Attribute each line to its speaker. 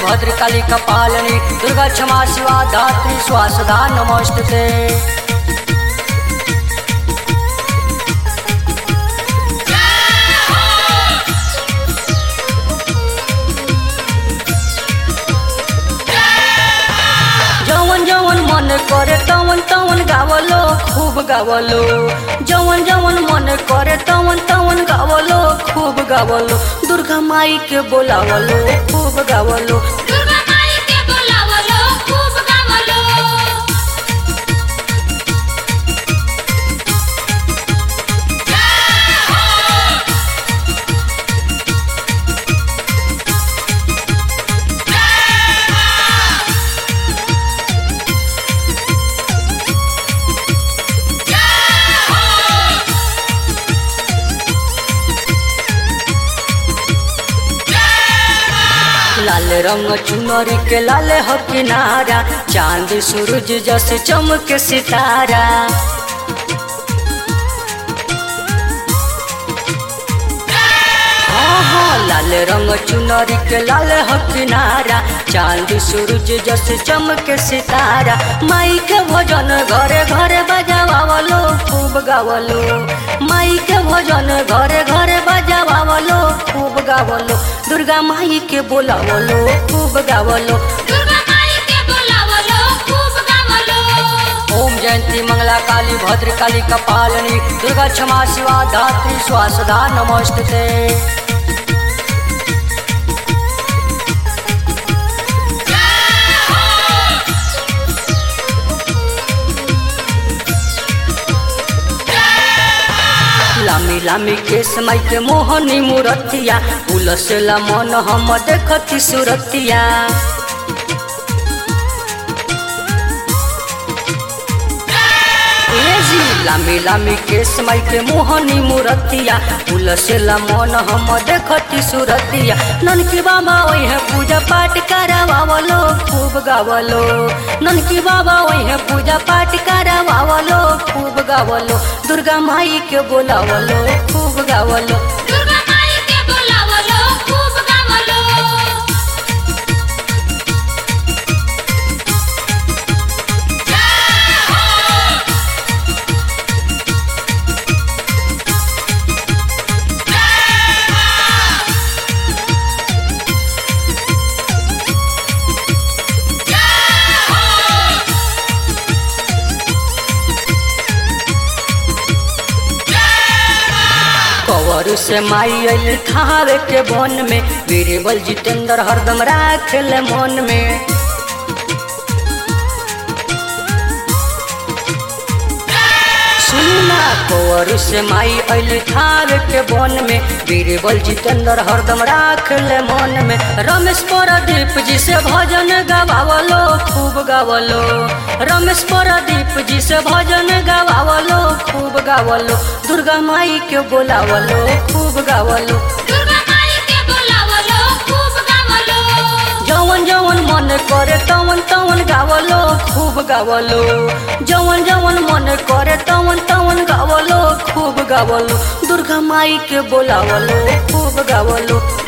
Speaker 1: भद्रकाली कपालिनी दुर्गा क्षमा शिवा धात्री स्वासदा नमोस्तुते जवन जवन मन करे तवन तवन गावलो खूब गावलो जवन जवन मन करे तवन तवन गावलो खूब गावलो दुर्गा माई के बोलावलो खूब गावलो
Speaker 2: दुर्गा माई के बोलावलो खूब गावलो
Speaker 1: लाल रंग चुनरी के लाल हो किनारा चांद सूरज जस चमक सितारा हाँ हाँ लाल रंग चुनरी के लाल हो किनारा चांद सूरज जस चमक सितारा माई के भजन घरे घरे बजावलो खूब गावलो माई के भजन घरे घरे बजावलो खूब गावलो दुर्गा माई के बोलावलो खूब गावलो
Speaker 2: दुर्गा माई के बोलावलो खूब गावलो
Speaker 1: ओम जयंती मंगला काली भद्र काली कपालिनी दुर्गा क्षमा शिवा धात्री स्वासदा नमोस्तुते लामी लामी के समय के मोहनी मूरतिया उलसला मन हम देखती सुरतिया ए जी लामी लामी के समय के मोहनी मूरतिया उलसला मन हम देखती सुरतिया ननकी बाबा ओहे पूजा पाठ करावलो खूब गावलो ननकी बाबा ओहे पूजा पाठ करावलो खूब गावलो दुर्गा माई के बोलावलो खूब गावलो
Speaker 2: दुर्गा माई के बोलावलो खूब गावलो
Speaker 1: कवर से माई अल थावे के बन में बीरबल जितेंद्र हरदम राखल मन में सुनना कवर से माई अल थावे के बन में बीरबल जितेंद्र हरदम राखल मन में रमेश परदीप जी से भजन गवावलो खूब गावलो रमेश परदीप जी से भजन गवावलो खूब गावलो दुर्गा माई के बोलावलो खूब गावलो
Speaker 2: दुर्गा माई के बोलावलो खूब गावलो
Speaker 1: जवन जवन मन करे तवन तवन गावलो खूब गावलो जवन जवन मन करे तवन तवन गावलो खूब गावलो दुर्गा माई के बोलावलो खूब गावलो